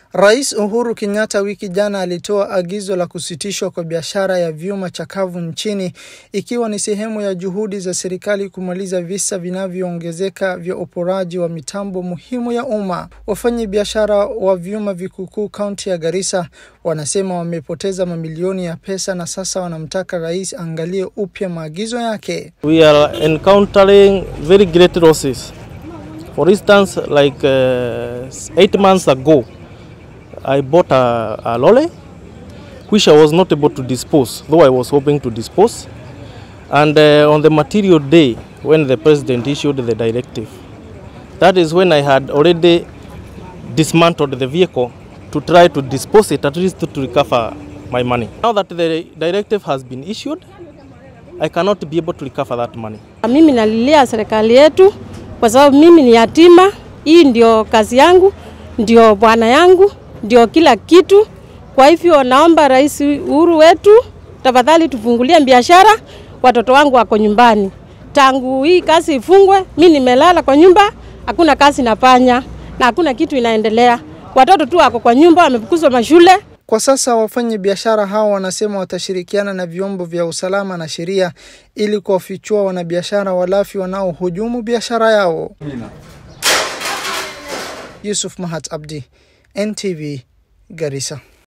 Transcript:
Rais Uhuru Kenyatta wiki jana alitoa agizo la kusitishwa kwa biashara ya vyuma chakavu nchini ikiwa ni sehemu ya juhudi za serikali kumaliza visa vinavyoongezeka vya uporaji wa mitambo muhimu ya umma. Wafanyi biashara wa vyuma vikukuu kaunti ya Garissa wanasema wamepoteza mamilioni ya pesa na sasa wanamtaka rais angalie upya maagizo yake. We are encountering very great losses. For instance, like uh, eight months ago, I bought a, a lorry which I was not able to dispose, though I was hoping to dispose. And uh, on the material day, when the president issued the directive, that is when I had already dismantled the vehicle to try to dispose it, at least to recover my money. Now that the directive has been issued, I cannot be able to recover that money. Mimi nalilia serikali yetu kwa sababu mimi ni yatima. Hii ndio kazi yangu, ndio bwana yangu, ndio kila kitu. Kwa hivyo naomba Rais Uhuru wetu, tafadhali tufungulie biashara, watoto wangu wako nyumbani. Tangu hii kazi ifungwe, mi nimelala kwa nyumba, hakuna kazi nafanya na hakuna kitu inaendelea. Watoto tu wako kwa nyumba, wamefukuzwa mashule. Kwa sasa wafanyi biashara hao wanasema watashirikiana na vyombo vya usalama na sheria ili kuwafichua wanabiashara walafi wanaohujumu biashara yao. Yusuf Mahat Abdi, NTV, Garissa.